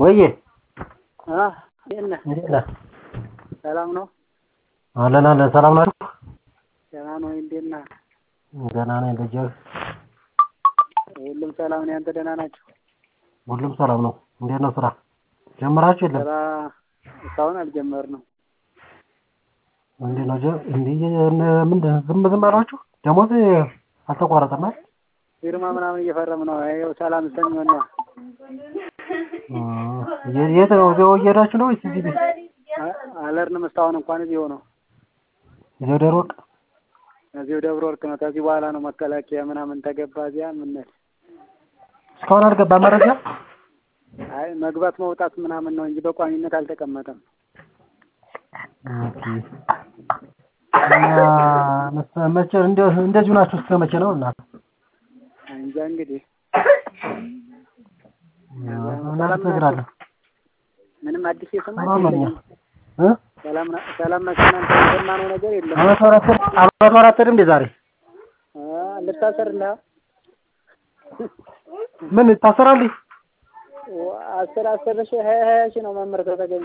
ወዬ እንዴት ነህ? እንዴት ነህ? ሰላም ነው? አለን አለን። ሰላም ናችሁ? ደህና ነው ወይ? እንዴት ነህ? ደህና ነኝ። ልጅህ? ሁሉም ሰላም ነው። ያንተ ደህና ናቸው? ሁሉም ሰላም ነው። እንዴት ነው ስራ ጀምራችሁ የለም? ስራ እስካሁን አልጀመርንም። እንዴት ነው ጀ- እንዲህ ምንድን ዝም ዝም አሏችሁ? ደሞዝ አልተቋረጠም አይደል? ፊርማ ምናምን እየፈረም ነው። ይኸው ሰላም ሰኞን ነው። እ የ- የት ነው እዚያው እየሄዳችሁ ነው ወይስ እዚህ ቤት? አ- አልሄድንም እስካሁን እንኳን እዚሁ ነው። እዚያው ደብረ ወርቅ? እዚሁ ደብረ ወርቅ ነው። ከዚህ በኋላ ነው መከላከያ ምናምን ተገባ እዚያ የምንሄድ። እስካሁን አልገባም መረጃ? አይ መግባት መውጣት ምናምን ነው እንጂ በቋሚነት አልተቀመጠም። ኦኬ። እና መስ- መቼ እንደ- እንደዚሁ ናችሁ እስከ መቼ ነው እናት? እንጃ እንግዲህ እናንተ ትነግራለህ? ምንም አዲስ የሰማች ሰላም ነኝ። የለኝም። እ? ሰላም ና- ሰላም ናቸው። እናንተ የሰማነው ነገር የለም። አመት ወራት አመት ወራት እንዴ ዛሬ አ፣ ልታሰር እንዳ ምን ታሰራለህ? አስር አስር ሺህ ሀያ ሀያ ሺህ ነው መምህር ከተገኘ።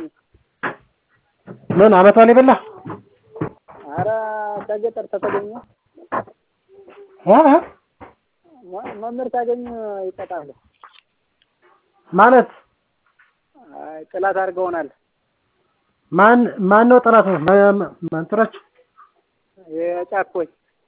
ምን አመት በላይ በላ? አረ ከገጠር ተተገኘ እ? እ? መ- መምህር ታገኙ ይቀጣሉ። ማለት አይ ጥላት አድርገውናል። ማን ማን ነው ጠላት? እንትኖች የጫኮች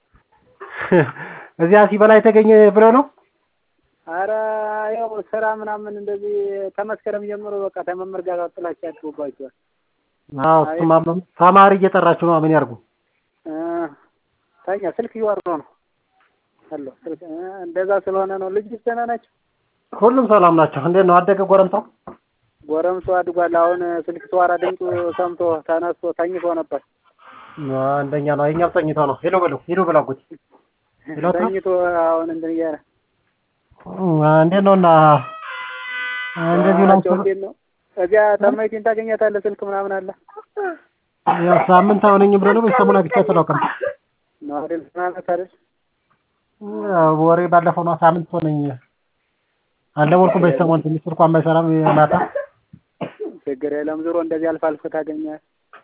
እዚያ ሲበላ የተገኘ ብለው ነው። አረ ያው ስራ ምናምን እንደዚህ ከመስከረም ጀምሮ በቃ ከመምህር ጋር ጥላቻ ያድሩባቸዋል። አዎ እሱማ ተማሪ እየጠራችሁ ነው። ምን ያርጉ? እ፣ ተኛ ስልክ እያወሩ ነው አሎ ስልክ እ፣ እንደዛ ስለሆነ ነው። ልጅ ደህና ናቸው። ሁሉም ሰላም ናቸው። እንዴት ነው አደገ ጎረምሳው? ጎረምሶ አድጓል። አሁን ስልክ ተዋራ ድምፁ ሰምቶ ተነስቶ ተኝቶ ነበር። አንደኛ ነው። የኛው ተኝቶ ነው። ሄሎ በለው ሄሎ በለው አጎቴ ሄሎ አቶ? ተኝቶ አሁን እንትን እያለ እንዴት ነው እና እንደዚሁ ናቸው። ናቸው። እንዴት ነው እዚያ ታማይቴን ታገኛታለህ? ስልክ ምናምን አለ ያው ሳምንት አይሆነኝም ብሎ ነው በሰሙን አግኝቻት አላውቅም። ነው አይደል? ምናምን አይደል? ያው ወሬ ባለፈው ነው ሳምንት ሆነኝ። አልደወልኩም በሰሞን ትንሽ ስልኳ የማይሰራም ማታ ችግር የለም። ዞሮ እንደዚህ አልፎ አልፎ ታገኛለህ።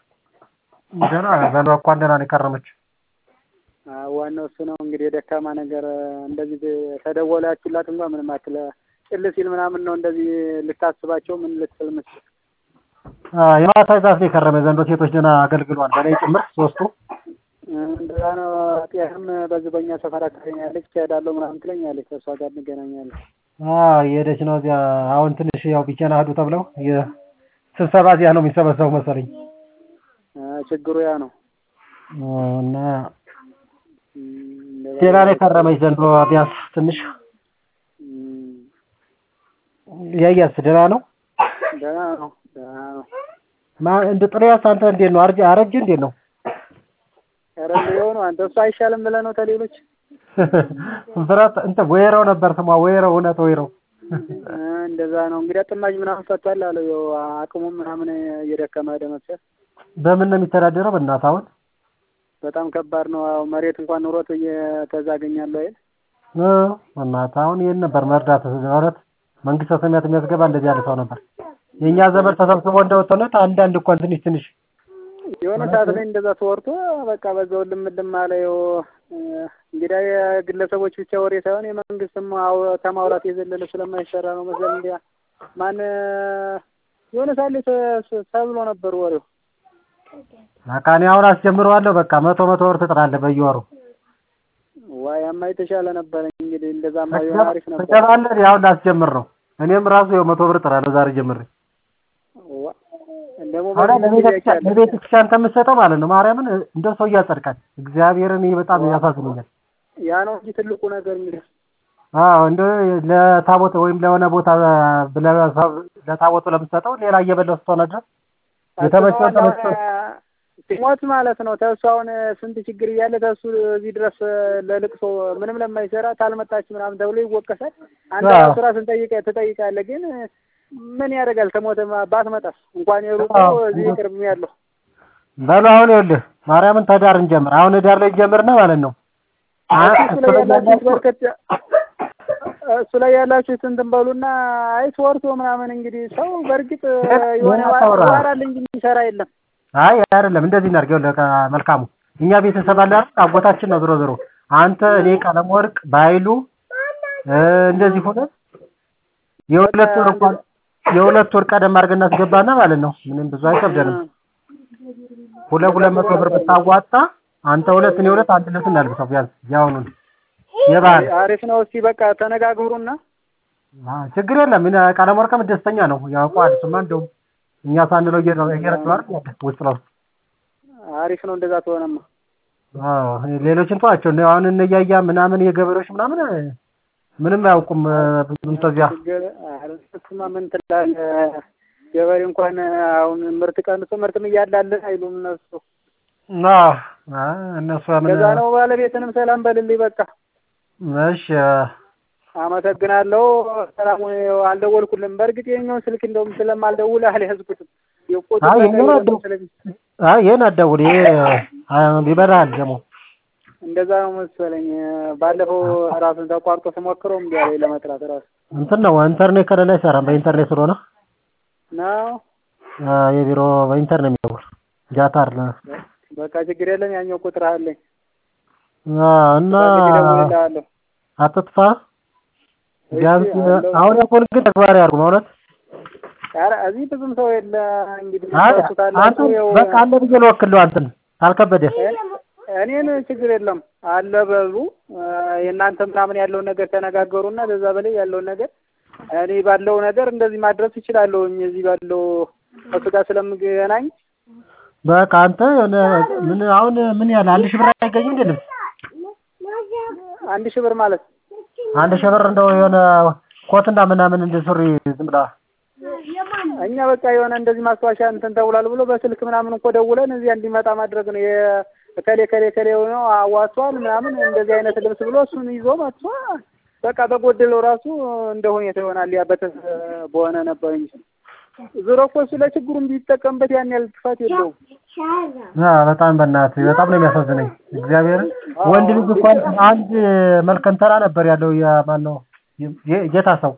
ደህና በለው እኮ ደህና ነው የከረመች። አዎ፣ ዋናው እሱ ነው እንግዲህ የደካማ ነገር እንደዚህ ተደወላችሁላት እንኳን ምንም አትለ ጭል ሲል ምናምን ነው እንደዚህ ልታስባቸው ምን ልትል ምስል የማታ ዛፍ ነው የከረመ ዘንድሮ ሴቶች ደህና አገልግሏል። በላይ ጭምር ሶስቱ እንደዛ ነው። ጤህም በዚህ በእኛ ሰፈር አካባቢ ትሄዳለሁ ምናምን ትለኛለች። ከእሷ ጋር እንገናኛለን። አዎ የሄደች ነው እዚያ። አሁን ትንሽ ያው ቢቸና ሂዱ ተብለው የስብሰባ እዚያ ነው የሚሰበሰቡ መሰለኝ አ፣ ችግሩ ያ ነው። እና እም፣ እንደዛ ሌላ ላይ ከረመች ዘንድሮ ቢያንስ ትንሽ እም፣ ያያስ ደህና ነው። ደህና ነው። ደህና ነው። ማ እንደ ጥሪያስ አንተ እንዴት ነው? አርጅ አረጅ እንዴት ነው? ኧረ እንደው ነው አንተ እሱ አይሻልም ብለህ ነው ተሌሎች ብረት እንትን ወይረው ነበር ስሟ ወይረው፣ እውነት ወይረው። እ፣ እንደዛ ነው እንግዲህ ጥማጅ ምናምን ፈቷል አለው። ያው አቅሙም ምናምን እየደከመ ሄደ መሰል። በምን ነው የሚተዳደረው? በእናትህ አሁን በጣም ከባድ ነው። አዎ መሬት እንኳን ኑሮት እየተዛገኛለሁ አይደል? እ በእናትህ አሁን ይሄን ነበር መርዳት ማለት መንግስተ ሰማያት የሚያስገባ እንደዚህ ያለ ሰው ነበር። የእኛ ዘመድ ተሰብስቦ እንደወጣነት አንዳንድ እንኳን ትንሽ ትንሽ የሆነ ሰዓት ላይ እንደዛ ተወርቶ በቃ በዛው ልም ልም አለ። ያው እ፣ እንግዲህ የግለሰቦች ብቻ ወሬ ሳይሆን የመንግስትም አው ተማውራት የዘለለ ስለማይሰራ ነው መሰል እንዲያ ማን የሆነ ሰዓት ላይ ተ- ተብሎ ነበር ወሬው። በቃ እኔ አሁን አስጀምረዋለሁ። በቃ መቶ መቶ ብር ትጥራለህ በየወሩ ዋይ ያማ የተሻለ ነበረ እንግዲህ እንደዛማ ቢሆን አሪፍ ነበር። ትገባለህ። አሁን ላስጀምር ነው። እኔም ራሱ ያው መቶ ብር እጥራለሁ ዛሬ ጀምሬ ዋ፣ ደግሞ አሁን በዚህ ጊዜ ለቤተክርስቲያን አይቻልም። ለቤተክርስቲያን ከምትሰጠው ማለት ነው ማርያምን እንደው ሰው እያጸድቃል። እግዚአብሔርን ይሄ በጣም ያሳዝነኛል። ያ ነው እንጂ ትልቁ ነገር እንግዲህ አዎ እንደ ለታቦት ወይም ለሆነ ቦታ ብለህ ሰብ- ለታቦቱ ለምትሰጠው ሌላ እየበላው ስትሆነ ድረስ የተመቸው አሁን ተመቸው ሲሞት ማለት ነው። ተሱ አሁን ስንት ችግር እያለ ተሱ እዚህ ድረስ ለልቅሶ ምንም ለማይሰራ ታልመጣች ምናምን ተብሎ ይወቀሳል። አንተ አዎ። ራሱ ራስን ጠይቀህ ትጠይቃለህ። ግን ምን ያደርጋል? ተሞተ ባትመጣስ እንኳን የሩቁ አዎ። እዚህ ቅርብ ያለው በሉ አሁን ይኸውልህ ማርያምን ተዳር እንጀምር። አሁን ዳር ላይ ጀምርና ማለት ነው አ- እሱ ላይ ያላችሁት በርከት እሱ ላይ ያላችሁት እንትን በሉና አይ ተወርቶ ምናምን እንግዲህ ሰው በእርግጥ የሆነ ምን አታውራ? ዋራል እንጂ የሚሰራ የለም። አይ አይደለም፣ እንደዚህ እናድርግ። ይኸውልህ በቃ መልካሙ እኛ ቤተሰብ አለ አይደል? አጎታችን ነው ዞሮ ዞሮ አንተ፣ እኔ፣ ቀለም ወርቅ ባይሉ እ እንደዚህ ሆነ የሁለት ወር እንኳን የሁለት ወር ቀደም አድርገን እናስገባና ማለት ነው። ምንም ብዙ አይከብደንም። ሁለት ሁለት መቶ ብር ብታዋጣ አንተ ሁለት እኔ ሁለት አንድ ልብስ እናልብሰው ቢያንስ ያውኑን የባህል አሪፍ ነው። እስቲ በቃ ተነጋግሩና አ ችግር የለም። እኔ ቀለም ወርቅም ደስተኛ ነው ያውቀዋል። እሱማ እንደውም እኛ ሳንለው እየረ- እየረዳው አይደል ያለ ውስጥ ለውስጥ አሪፍ ነው። እንደዛ ተሆነማ አዎ ሌሎችን ተዋቸው። እነ አሁን እነ እያያ ምናምን የገበሬዎች ምናምን ምንም አያውቁም። ብዙም ተዚያ ችግር ኧረ እሱማ ምን ትላለህ? ገበሬ እንኳን አሁን ምርት ቀንሶ ምርትም እያላለን አይሉም እነሱ። አዎ አ እነሱ ምን ለዛ ነው ባለቤትንም ሰላም በልልኝ። በቃ እሺ አመሰግናለሁ። ሰላም አልደወልኩልም። በእርግጥ የኛውን ስልክ እንደውም ስለማልደውል አልያዝኩትም። የቆጡ አይ የኛውን አትደውል። አይ ይሄን አትደውል። ይሄ አ ይበላል ደግሞ እንደዛ ነው መሰለኝ። ባለፈው ራሱን ተቋርጦ ስሞክረው እምቢ አለኝ ለመጥራት ራሱ እንትን ነው ኢንተርኔት ከሌለ አይሰራም። በኢንተርኔት ስለሆነ ነው። አ የቢሮ በኢንተርኔት የሚደውል ዳታ አይደለ። በቃ ችግር የለም። ያኛው ቁጥር አለኝ። አ እና እደውልልሃለሁ። አትጥፋ። ቢያንስ አሁን ያልኩህን ግን ተግባራዊ አድርጉ ማለት ኧረ እዚህ ብዙም ሰው የለ እንግዲህ አይ እሱ አንተ ታላችሁ ያው በቃ አለ ብዬ ልወክልህ አንተን ካልከበደ እኔን ችግር የለም አለ በሉ የእናንተ ምናምን ያለውን ነገር ተነጋገሩና በዛ በላይ ያለውን ነገር እኔ ባለው ነገር እንደዚህ ማድረስ እችላለሁ። እዚህ ባለው ከእሱ ጋር ስለምገናኝ በቃ አንተ የሆነ ምን አሁን ምን ያህል አንድ ሺህ ብር አይገኝም እንዴ ልብስ? አንድ ሺህ ብር ማለት አንድ ሺህ ብር እንደው የሆነ ኮትና ምናምን እንደ ሱሪ ዝም ብላ እኛ በቃ የሆነ እንደዚህ ማስታወሻ እንትን ተብሏል ብሎ በስልክ ምናምን እኮ ደውለን እዚያ እንዲመጣ ማድረግ ነው። የከሌ ከሌ ከሌ ነው አዋቷል ምናምን እንደዚህ አይነት ልብስ ብሎ እሱን ይዞ መጥቶ በቃ በጎደለው ራሱ እንደ ሁኔታ ይሆናል። ያ በተስ በሆነ ነበር እንጂ ዞሮ እኮ እሱ ለችግሩም ቢጠቀምበት ያን ያህል ጥፋት የለውም። አ በጣም በእናትህ በጣም ነው የሚያሳዝነኝ። እግዚአብሔር ወንድ ልጅ እንኳን አንድ መልከንተራ ነበር ያለው የማን ነው የ- ጌታ ሰው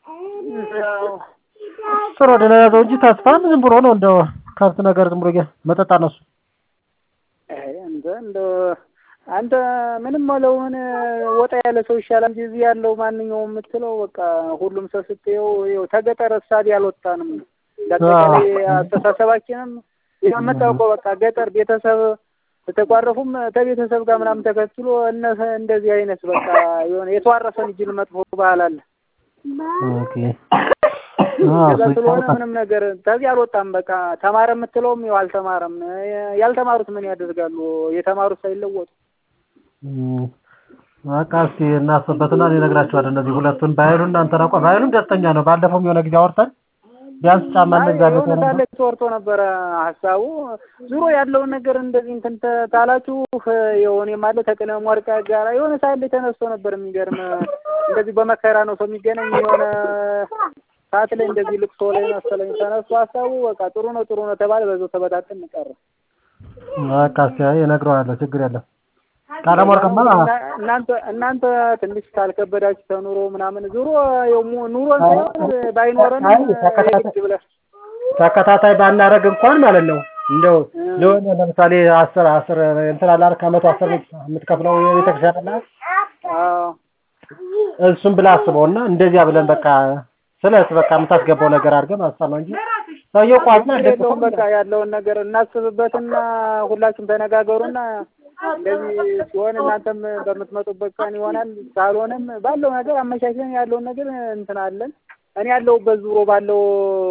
ጥሩ ወደ ላይ ያዘው እንጂ ተስፋን ዝም ብሎ ነው እንደው ከብት ነገር ዝም ብሎ እየ- መጠጣ ነው እሱ። አይ አንተ እንደው አንተ ምንም አለው ምን ወጣ ያለ ሰው ይሻላል እንጂ እዚህ ያለው ማንኛውም የምትለው በቃ ሁሉም ሰው ስትየው ይኸው ተገጠር እሳቤ አልወጣንም። ለአጠቃላይ አስተሳሰባችንም የምታውቀው በቃ ገጠር ቤተሰብ ተቋረፉም ከቤተሰብ ጋር ምናምን ተከትሎ እነሰ እንደዚህ አይነት በቃ የሆነ የተዋረሰን እጅል መጥፎ ባህል አለ። ኦኬ አዎ ከዛ እሱ ስለሆነ ይታወቃል። ምንም ነገር ከዚህ አልወጣም። በቃ ተማረ የምትለውም ያው አልተማረም። ያልተማሩት ምን ያደርጋሉ? የተማሩት ሳይለወጡ እም፣ በቃ እስኪ እናስብበትና እኔ እነግራቸዋለሁ። እነዚህ ሁለቱን ባይሉ እናንተ ናቋ ባይሉም ደስተኛ ነው። ባለፈውም የሆነ ጊዜ አውርተን ቢያንስ ጫማ እንግዛለን የሆነ ሳለ ተወርቶ ነበረ ሀሳቡ ዙሮ ያለውን ነገር እንደዚህ እንትን ተ- ታላችሁ የሆነ ማለት ተቀለም ወርቃ ጋራ የሆነ ሳለ ተነስቶ ነበር። የሚገርም እንደዚህ በመከራ ነው ሰው የሚገናኝ የሆነ ሰዓት ላይ እንደዚህ ልቅሶ ላይ መሰለኝ ተነስቶ ሀሳቡ በቃ ጥሩ ነው ጥሩ ነው ተባለ። በዛው ተበታተን ቀረ። በቃ እስኪ አይ እነግረዋለሁ። ችግር የለም። ቀለም ወርቅማ እናንተ እናንተ ትንሽ ካልከበዳችሁ ተኑሮ ምናምን ዙሮ ያው ሙ- ኑሮን ሳይሆን ባይኖረን አይ ተከታታይ- የግድ ብለህ ተከታታይ ባናረግ እንኳን ማለት ነው እንደው ለሆነ ለምሳሌ አስር አስር እንትን አለ አይደል ከመቶ አስር የምትከፍለው የቤተክርስቲያን አለ አዎ እሱን ብለህ አስበውና እንደዚያ ብለን በቃ ስለት በቃ የምታስገባው ነገር አድርገን ማሰብ ነው እንጂ ሰውየው ቋሚ የለውም በቃ ያለውን ነገር እናስብበትና ሁላችሁም ተነጋገሩና እንደዚህ ሲሆን እናንተም በምትመጡበት ቀን ይሆናል። ካልሆነም ባለው ነገር አመቻችለን ያለውን ነገር እንትን አለን። እኔ ያለሁበት ዙሮ ባለው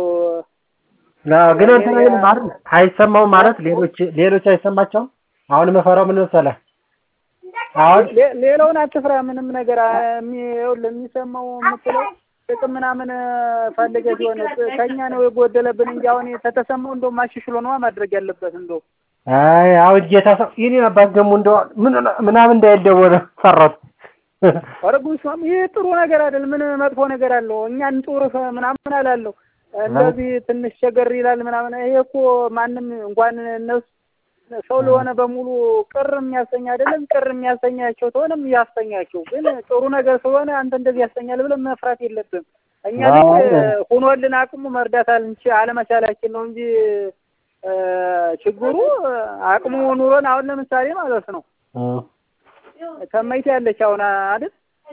ግን እንትን አይልም አይደል አይሰማውም ማለት ሌሎች ሌሎች አይሰማቸውም። አሁን የምፈራው ምን መሰለህ አሁን ሌ- ሌላውን አትፍራ። ምንም ነገር አ- የሚ- ይኸውልህ የሚሰማው የምትለው ጥቅም ምናምን ፈልገህ ሲሆን ጥ- ከእኛ ነው የጎደለብን እንጂ አሁን ተተሰማው እንደውም አሻሽሎ ነዋ ማድረግ ያለበት እንደው አይ አሁን ጌታ ሰው ይሄን አባት ደግሞ እንደው ምን ምናምን እንዳይደወለ ፈራሁት። ኧረ ጉስማም ይህ ጥሩ ነገር አይደል? ምን መጥፎ ነገር አለው? እኛን ጡርህ ምናምን አላለሁ። እንደዚህ ትንሽ ቸገር ይላል ምናምን። ይሄ እኮ ማንም እንኳን እነሱ ሰው ለሆነ በሙሉ ቅር የሚያሰኝ አይደለም። ቅር የሚያሰኛቸው ተሆነም ያሰኛቸው። ግን ጥሩ ነገር ስለሆነ አንተ እንደዚህ ያሰኛል ብለን መፍራት የለብም። እኛ ልክ ሆኖልን አቅሙ መርዳት አልንች አለመቻላችን ነው እንጂ ችግሩ አቅሙ ኑሮን አሁን ለምሳሌ ማለት ነው ተመይቴ ያለች አሁን አይደል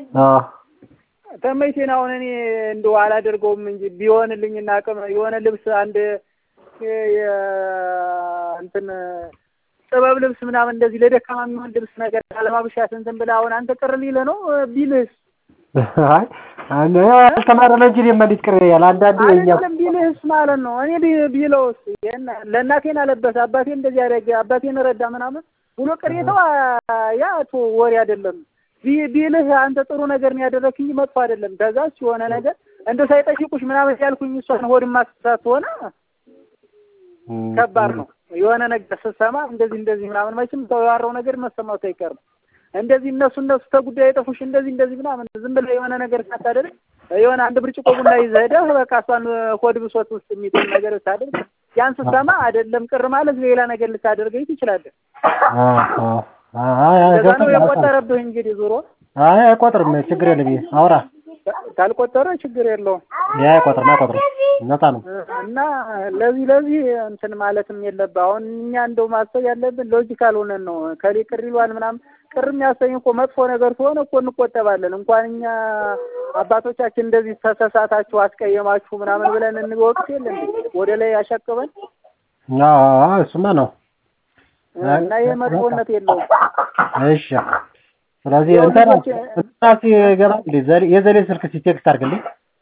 ተመይቴን አሁን እኔ እንደው አላደርገውም እንጂ ቢሆንልኝና አቅም የሆነ ልብስ አንድ እንትን ጥበብ ልብስ ምናምን እንደዚህ ለደካማ የሚሆን ልብስ ነገር አለማብሻት እንትን ብለህ አሁን አንተ ቅር ሊልህ ነው ቢልህስ? አይ አልተማረ ነው እንጂ እኔማ እንዴት ቅር ይላል። አንዳንዴ የእኛ አይደለም ቢልህስ ማለት ነው። እኔ ቢለውስ ለእናቴን አለበሰ አባቴ እንደዚህ ያደረገ አባቴን ረዳ ምናምን ብሎ ቅሬታው ያ ወሬ አይደለም። ቢልህ አንተ ጥሩ ነገር ነው ያደረግህ እንጂ መጥፎ አይደለም። ከዛች የሆነ ነገር እንደ ሳይጠይቁሽ ምናምን ያልኩኝ እሷን ሆድ ማስሳት ሆነ ከባድ ነው። የሆነ ነገር ስትሰማ እንደዚህ እንደዚህ ምናምን መቼም ሰው ያወራው ነገር መሰማቱ አይቀርም። እንደዚህ እነሱ እነሱ ተጉዳይ የጠፉሽ እንደዚህ እንደዚህ ምናምን ዝም ብለህ የሆነ ነገር ሳታደርግ የሆነ አንድ ብርጭቆ ቡና ይዘህ ሄደህ በቃ እሷን ሆድ ብሶት ውስጥ የሚጥል ነገር ሳደርግ ያን ስትሰማ አይደለም ቅር ማለት ሌላ ነገር ልታደርገኝ ትችላለህ። እንደዛ ነው የቆጠረብህ እንግዲህ ዞሮ አይ አይቆጥርም፣ ችግር የለም። አውራ ካልቆጠረ ችግር የለውም። ያ አይቆጥርም፣ አይቆጥርም፣ ነፃ ነው። እና ለዚህ ለዚህ እንትን ማለትም የለብህ። አሁን እኛ እንደው ማሰብ ያለብን ሎጂካል ሆነን ነው። ከሌ ቅር ይሏል ምናምን ቅር የሚያሰኝ እኮ መጥፎ ነገር ከሆነ እኮ እንቆጠባለን። እንኳን እኛ አባቶቻችን እንደዚህ ተሳሳታችሁ፣ አስቀየማችሁ ምናምን ብለን እንወቅስ የለን ወደ ላይ ያሸቅበን እሱማ ነው እና ይሄ መጥፎነት የለውም። እሺ ስለዚህ እንትና እንትና ሲገባ የዘሌ ስልክ ሲቴክስት አድርግልኝ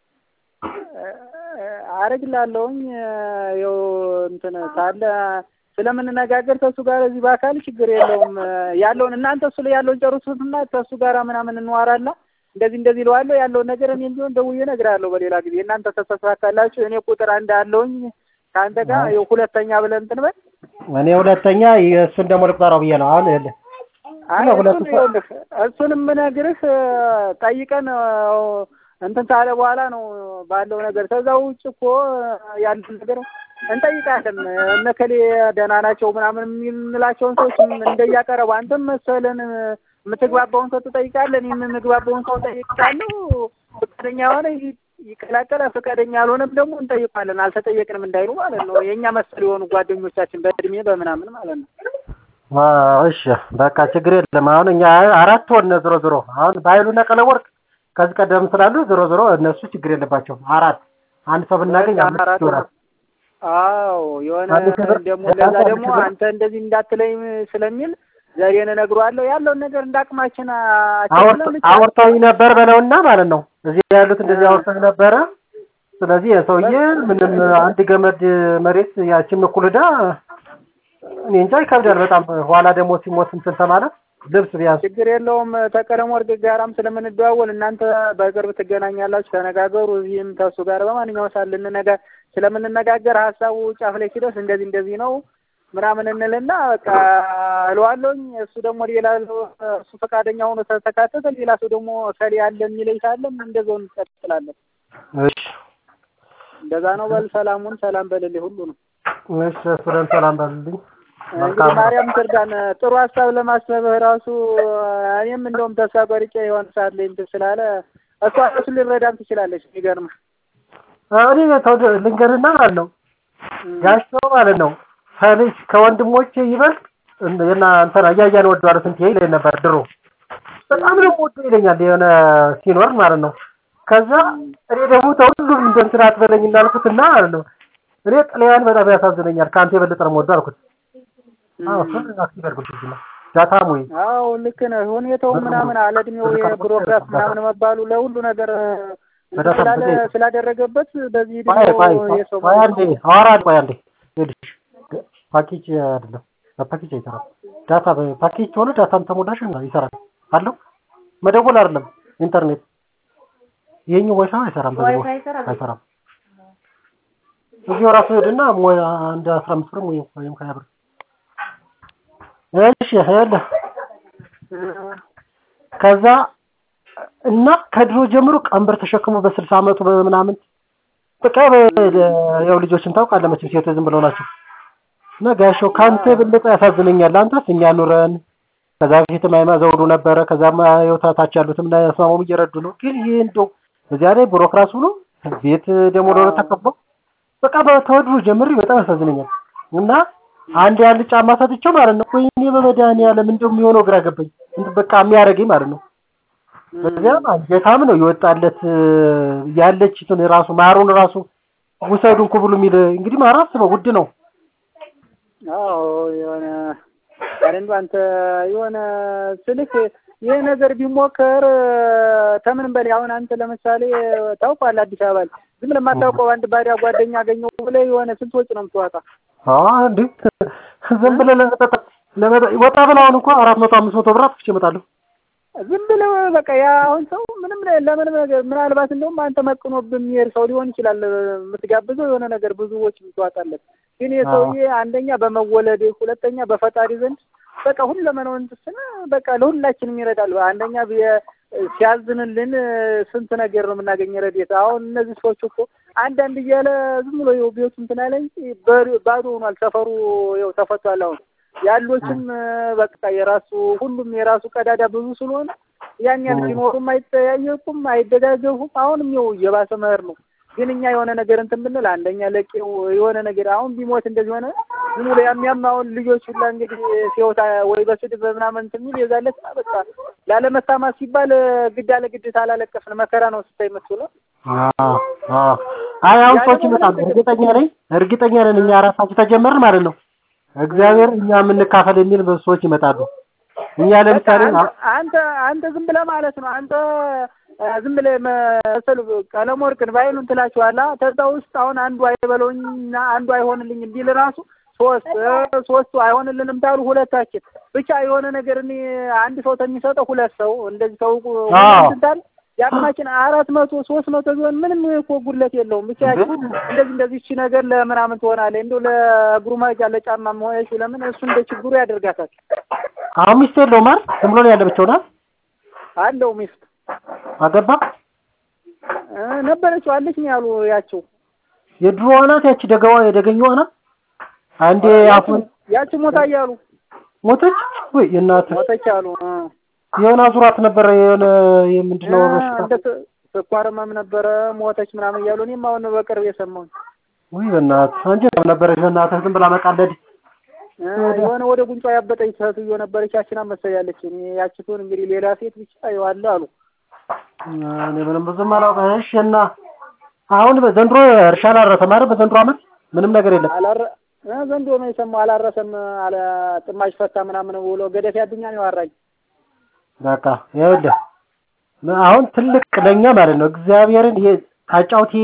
አረግላለሁኝ። ያው እንትን ካለ ስለምንነጋገር ከእሱ ጋር እዚህ በአካል ችግር የለውም። ያለውን እናንተ እሱ ላይ ያለውን ጨርሱትና ከእሱ ጋር ምናምን እንዋራላ እንደዚህ እንደዚህ እለዋለሁ ያለውን ነገር እኔ እንዲሆን ደውዬ እነግርሃለሁ። በሌላ ጊዜ እናንተ ተሳካላችሁ። እኔ ቁጥር አንድ አለውኝ ከአንተ ጋር ያው ሁለተኛ ብለን እንትን በል እኔ ሁለተኛ እሱን ደግሞ ልቁጠረው ብዬ ነው አሁን ይኸውልህ እሱን የምነግርህ ጠይቀን እንትን ካለ በኋላ ነው ባለው ነገር። ከዛ ውጭ እኮ ያለን ነገር እንጠይቃለን። እነ ከሌ ደህና ናቸው ምናምን የምንላቸውን ሰዎች እንደያቀረቡ አንተም መሰለን የምትግባባውን ሰው ትጠይቃለህ፣ እኔም የምግባባውን ሰው ጠይቃለሁ። ፈቃደኛ የሆነ ይቀላቀላል፣ ፈቃደኛ ያልሆነም ደግሞ እንጠይቃለን። አልተጠየቅንም እንዳይሉ ማለት ነው። የእኛ መሰል የሆኑ ጓደኞቻችን በእድሜ በምናምን ማለት ነው። እሺ በቃ ችግር የለም። አሁን እኛ አራት ሆነ ዞሮ ዞሮ አሁን በኃይሉና ቀለወርቅ ከዚህ ቀደም ስላሉ ዞሮ ዞሮ እነሱ ችግር የለባቸውም። አራት አንድ ሰው ብናገኝ አምስት ይሆናል። አዎ የሆነ ደግሞ ለዛ ደግሞ አንተ እንደዚህ እንዳትለኝ ስለሚል ዘሬን እነግረዋለሁ ያለውን ነገር እንዳቅማችን አውርተውኝ ነበር በለውና ማለት ነው። እዚህ ያሉት እንደዚህ አውርተውኝ ነበረ። ስለዚህ የሰውዬ ምንም አንድ ገመድ መሬት ያችን እኩል ዕዳ እኔ እንጃ ይከብዳል በጣም። ኋላ ደግሞ ሲሞት እንትን ተማለት ልብስ ቢያንስ ችግር የለውም። ተቀለም ወርቅ ጋራም ስለምንደዋወል እናንተ በቅርብ ትገናኛላችሁ፣ ተነጋገሩ። እዚህም ተሱ ጋር በማንኛውም ሰዓት ልንነጋ ስለምንነጋገር ሀሳቡ ጫፍ ላይ ሲደርስ እንደዚህ እንደዚህ ነው ምናምን እንልና በቃ እለዋለሁኝ። እሱ ደግሞ ሌላ እሱ ፈቃደኛ ሆኖ ተካተተ፣ ሌላ ሰው ደግሞ ከሌ ያለ የሚለኝ ካለም እንደዛው እንቀጥላለን። እሺ እንደዛ ነው። በል ሰላሙን ሰላም በልልኝ ሁሉ ነው። እሺ እሱንም ሰላም በልልኝ። እንግዲህ ማርያም ትርዳን። ጥሩ ሀሳብ ለማሰብህ ራሱ እኔም እንደውም ተስፋ ቆርጬ የሆነ ሰዓት ላይ እንትን ስላለ እሷ ራሱ ሊረዳም ትችላለች። የሚገርምህ እኔ ተው ልንገርህና ማለት ነው ጋሽተው ማለት ነው ከልጅ ከወንድሞቼ ይበልጥ እና እንትና እያያን ወደዋለሁ ስንት ይለኝ ነበር ድሮ። በጣም ነው ወዶ ይለኛል የሆነ ሲኖር ማለት ነው። ከዛ እኔ ደግሞ ተሁሉም እንደ እንትን አትበለኝ እናልኩት እና ማለት ነው እኔ ጥልያን በጣም ያሳዝነኛል ከአንተ የበለጠ ነው የምወደው አልኩት። አዎ እሱን አክቲቭ አድርጉት ነው ዳታም ወይ አዎ ልክ ነህ። ሁኔታው ምናምን አለ እድሜው የቢሮክራት ምናምን መባሉ ለሁሉ ነገር ስላደረገበት በዚህ እድሜው የሰው ቆይ አንዴ አዋራድ ቆይ አንዴ ይኸውልሽ ፓኬጅ አይደለም በፓኬጅ አይሰራም። ዳታ በፓኬጅ ከሆነ ዳታም ተሞላሽ ይሰራል አለው መደወል አይደለም ኢንተርኔት ይሄኛው ዋይፋይ አይሰራም። በዚህ አይሰራም። እዚሁ ራሱ ሄድና አንድ አስራ አምስት ብር ወይም ሀያ ብር እሺ ያለ ከዛ እና ከድሮ ጀምሮ ቀንበር ተሸክሞ በስልሳ አመቱ በምናምን በቃ ያው ልጆችን ታውቃለህ መቼም ሴቶች ዝም ብለው ናቸው። እና ጋሻው ከአንተ የበለጠ ያሳዝነኛል። አንተስ እኛ ኑረን ከዛ በፊትም አይማ ዘውዱ ነበረ። ከዛም ታች ያሉትም እና ያስማሙም እየረዱ ነው። ግን ይህ እንደው በዚያ ላይ ቢሮክራሲ ሆኖ ቤት ደግሞ ለሁለት ተከፍሎ በቃ በተወድሮ ጀምሬ በጣም ያሳዝነኛል። እና አንድ ያህል ጫማ ሰጥቼው ማለት ነው ወይኔ በመድኃኒዓለም እንደው የሚሆነው ግራ ገባኝ። በቃ የሚያደርገኝ ማለት ነው። በዚያም አንጀታም ነው የወጣለት ያለችትን ራሱ ማሩን ራሱ ውሰዱን ኩብሉ የሚል እንግዲህ ማር አስበው ውድ ነው። አዎ የሆነ አረንዱ አንተ የሆነ ስልክ ይህ ነገር ቢሞከር ከምንም በላይ አሁን አንተ ለምሳሌ ታውቋለህ፣ አዲስ አበባ ዝም ብለህ የማታውቀው አንድ ባሪያ ጓደኛ አገኘሁ ብለህ የሆነ ስንት ወጪ ነው የምትዋጣ? አዎ እንዴ ዝም ብለህ ለመጠጣ ወጣ ብለህ አሁን እንኳን አራት መቶ አምስት መቶ ብር አጥፍቼ እመጣለሁ። ዝም ብለህ በቃ ያ አሁን ሰው ምንም ለምንም ነገር ምናልባት እንደውም አንተ መቅኖብህ የሚሄድ ሰው ሊሆን ይችላል የምትጋብዘው የሆነ ነገር ብዙ ወጪ የምትዋጣለት ግን የሰውዬ አንደኛ በመወለድ ሁለተኛ በፈጣሪ ዘንድ በቃ ሁለመናውን እንትን በቃ ለሁላችንም ይረዳል። አንደኛ ሲያዝንልን ስንት ነገር ነው የምናገኝ ረድኤት። አሁን እነዚህ ሰዎች እኮ አንዳንድ እያለ ዝም ብሎ ይኸው ቤቱ እንትን አለ እንጂ ባዶ ሆኗል። ሰፈሩ ይኸው ተፈቷል። አሁን ያሎችም በቃ የራሱ ሁሉም የራሱ ቀዳዳ ብዙ ስለሆነ ያን ያህል ሲኖሩም አይጠያየቁም፣ አይደጋገፉም። አሁንም ይኸው እየባሰ መኸር ነው። ግን እኛ የሆነ ነገር እንትን ብንል አንደኛ ለቄው የሆነ ነገር አሁን ቢሞት እንደዚህ ሆነ ዝም ብሎ ያም አሁን ልጆች ሁላ እንግዲህ ሲወታ ወይ በስድብ በምናምን እንትን የሚል የዛለት በቃ ላለመታማት ሲባል ግድ አለ ግድ ታላለቀስን መከራ ነው ስታይ መስሎ አይ አሁን ሰዎች ይመጣሉ። እርግጠኛ ነኝ እርግጠኛ ነን እኛ ራሳችን ተጀመርን ማለት ነው። እግዚአብሔር እኛ የምንካፈል የሚል ሰዎች ይመጣሉ። እኛ ለምሳሌ አንተ አንተ ዝም ብለህ ማለት ነው አንተ ዝም ብለህ መሰል ቀለም ወርቅን ባይሉን ትላችኋለህ። ከዛ ውስጥ አሁን አንዱ አይበለውኝና አንዱ አይሆንልኝም ቢል ራሱ ሶስት ሶስቱ አይሆንልንም ታሉ ሁለታችን ብቻ የሆነ ነገር እኔ አንድ ሰው ተሚሰጠው ሁለት ሰው እንደዚህ ሰው እንትን የአቅማችን አራት መቶ ሶስት መቶ ቢሆን ምንም እኮ ጉድለት የለውም። ብቻ እንደዚህ እንደዚህ እቺ ነገር ለምናምን ትሆናለህ እንደው ለእግሩ መጃ ለጫማ መሆነች ለምን እሱ እንደ ችግሩ ያደርጋታል። አሁን ሚስት የለውም አይደል? ዝም ብሎ ነው ያለ ብቻውን አይደል? አለው ሚስት አገባ ነበረችው አለች ነው ያሉ ያቸው የድሮዋ ናት ያቺ ደገዋ የደገኘዋ ናት። አንዴ አፉን ያቺ ሞታ እያሉ ሞተች ወይ የእናት ሞተች አሉ። የሆነ አዙራት ነበረ የሆነ የምንድነው እንደ ስኳር ህመም ነበረ ሞተች ምናምን እያሉ እኔም አሁን በቅርብ የሰማሁኝ። ወይ በእናትህ አንቺ ነበረች በእናትህ ዝም ብላ መቃለድ የሆነ ወደ ጉንጯ ያበጠች ሴትዮ ነበረች። ያችን መሰል ያለች እኔ ያችቱን እንግዲህ ሌላ ሴት ብቻ ይዋለ አሉ። እኔ ምንም ብዙም አላውቅም። እሺ እና አሁን ዘንድሮ እርሻ አላረሰም አይደል? በዘንድሮ ዓመት ምንም ነገር የለም። አላረ ዘንድሮ ነው የሰማው አላረሰም አለ ጥማሽ ፈታ ምናምን ብሎ ገደፍ ያድኛ ነው ያወራኝ። በቃ ይኸውልህ አሁን ትልቅ ለኛ ማለት ነው እግዚአብሔርን ይሄ ታጫውቴ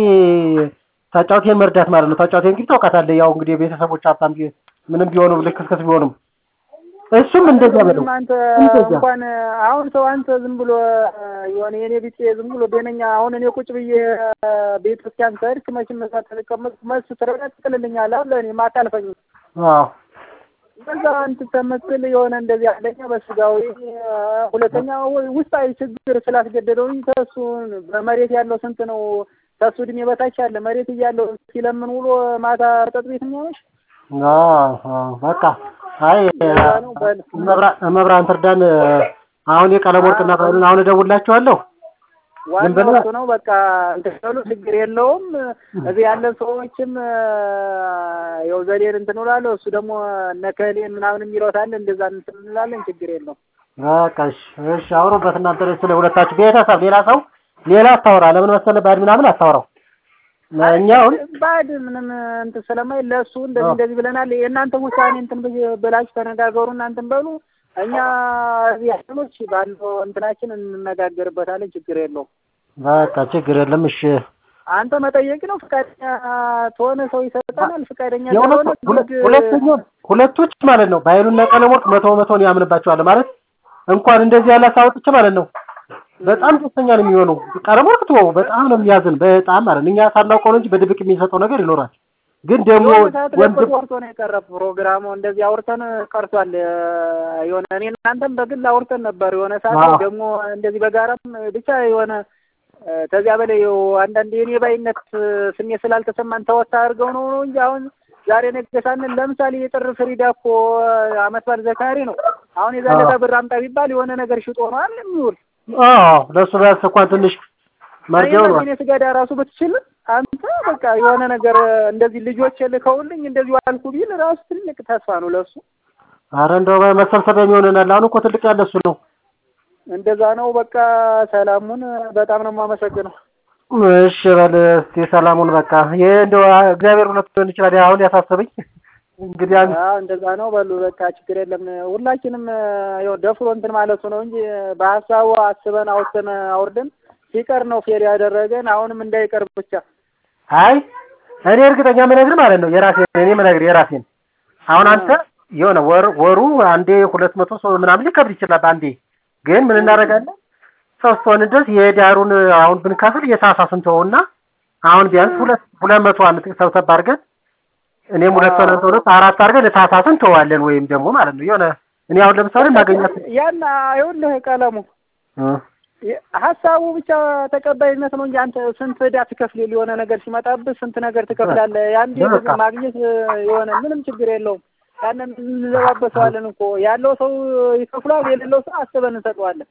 ታጫውቴን መርዳት ማለት ነው። ታጫውቴ እንግዲህ ታውቃታለህ። ያው እንግዲህ የቤተሰቦች ሀብታም ምንም ቢሆኑም ልክስክስ ቢሆኑም እሱም እንደዚያ በለው አንተ እንኳን አሁን ሰው አንተ ዝም ብሎ የሆነ የኔ ቢጤ ዝም ብሎ ደነኛ አሁን እኔ ቁጭ ብዬ ቤተ ክርስቲያን ከሄድክ መቼም እዛ ተቀመጥኩ መልስ ትረዳ ትጥልልኛለህ አለ እኔ ማታልፈኝ አዎ በዛ እንትን ተመስል የሆነ እንደዚህ አንደኛ በስጋዊ ሁለተኛ ውስጣዊ ችግር ስላስገደደውኝ ከሱ በመሬት ያለው ስንት ነው ከሱ እድሜ በታች ያለ መሬት እያለው ሲለምን ውሎ ማታ ጠጥ ቤት የሚሆነሽ በቃ አይ መብራን ትርዳን። አሁን የቀለም ወርቅና ባይሉን አሁን እደውልላችኋለሁ። ዋናው እሱ ነው። በቃ እንትን በሉ ችግር የለውም። እዚህ ያለን ሰዎችም ያው ዘዴን እንትን እላለሁ። እሱ ደግሞ ነከሌን ምናምን የሚለውታል እንደዛ እንትን እንላለን። ችግር የለውም። በቃ እሺ፣ እሺ አውሩበት እናንተ ስለ ሁለታችሁ ቤተሰብ። ሌላ ሰው ሌላ አታወራ። ለምን መሰለህ ባዕድ ምናምን አታወራው። እኛ አሁን ባዕድ ምንም እንትን ስለማይል ለእሱ እንደዚህ እንደዚህ ብለናል። የእናንተ ውሳኔ እንትን ብላችሁ ተነጋገሩ። እናንተን በሉ እኛ እዚህ ያለኖች ባለው እንትናችን እንነጋገርበታለን። ችግር የለውም። በቃ ችግር የለም። እሺ አንተ መጠየቅ ነው። ፍቃደኛ ተሆነ ሰው ይሰጠናል። ፍቃደኛ ሁለተኛው ሁለቶች ማለት ነው ባይሉና ቀለም ወርቅ መቶ መቶን ያምንባቸዋል ማለት እንኳን እንደዚህ ያለ ሳውጥቼ ማለት ነው በጣም ደስተኛ ነው የሚሆነው። ቀለም ወርቅ ተወው በጣም ነው የሚያዝን በጣም ማለት ነው። እኛ ሳናውቀው ነው እንጂ በድብቅ የሚሰጠው ነገር ይኖራል። ግን ደግሞ ወንድም ወርቶ ነው የቀረ ፕሮግራሙ እንደዚህ አውርተን ቀርቷል። የሆነ እኔ እናንተም በግል አውርተን ነበር የሆነ ሰዓት ደግሞ እንደዚህ በጋራም ብቻ የሆነ ከዚያ በላይ አንዳንድ የኔ ባይነት ስሜት ስላልተሰማን ተወታ አድርገው ነው ነው እንጂ አሁን ዛሬ ነገ ሳንል ለምሳሌ የጥር ፍሪዳ እኮ አመት በዓል ዘካሪ ነው። አሁን የዛለታ ብር አምጣ ቢባል የሆነ ነገር ሽጦ ነው አይደል የሚውል። አዎ ለእሱ ቢያንስ እንኳን ትንሽ መርጃው ነው። እኔ ስገዳ ራሱ ብትችል አንተ በቃ የሆነ ነገር እንደዚህ ልጆች ልከውልኝ እንደዚሁ አልኩ ቢል ራሱ ትልቅ ተስፋ ነው ለሱ። አረ እንደው መሰብሰቢያ የሚሆንናል። አሁን እኮ ትልቅ ያለ እሱ ነው። እንደዛ ነው። በቃ ሰላሙን በጣም ነው የማመሰግነው። እሺ በል እስቲ ሰላሙን በቃ ይሄ እንደው እግዚአብሔር ሁለት ሊሆን ይችላል። አሁን ያሳሰበኝ እንግዲህ አንድ አዎ እንደዛ ነው በሉ። በቃ ችግር የለም። ሁላችንም ያው ደፍሮ እንትን ማለቱ ነው እንጂ በሀሳቡ አስበን አውጥተን አውርደን ሲቀር ነው ፌር ያደረገን። አሁንም እንዳይቀር ብቻ። አይ እኔ እርግጠኛ የምነግርህ ማለት ነው የራሴን እኔ የምነግርህ የራሴን አሁን አንተ የሆነ ወር ወሩ አንዴ ሁለት መቶ ሰው ምናምን ሊከብድ ይችላል አንዴ ግን ምን እናደርጋለን ሶስት ሆን ድረስ የዳሩን አሁን ብንከፍል የታህሳስን ተወውና አሁን ቢያንስ ሁለት ሁለት መቶ አመት ሰብሰብ አድርገን እኔም ሁለት ሆነ ሁለት አራት አድርገን የታህሳስን ተዋለን ወይም ደግሞ ማለት ነው የሆነ እኔ አሁን ለምሳሌ ማገኛት ያን ይኸውልህ ቀለሙ ሀሳቡ ብቻ ተቀባይነት ነው እንጂ አንተ ስንት ዕዳ ትከፍል የሆነ ነገር ሲመጣብህ ስንት ነገር ትከፍላለህ። ያንዴ ማግኘት የሆነ ምንም ችግር የለውም። ያንን እንለባበሰዋለን እኮ ያለው ሰው ይከፍሏል፣ የሌለው ሰው አስበን እንሰጠዋለን።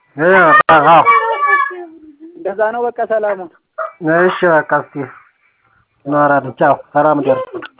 እንደዛ ነው። በቃ ሰላሙን እሺ በቃ እስቲ እናወራለን። ቻው፣ ሰላም ደር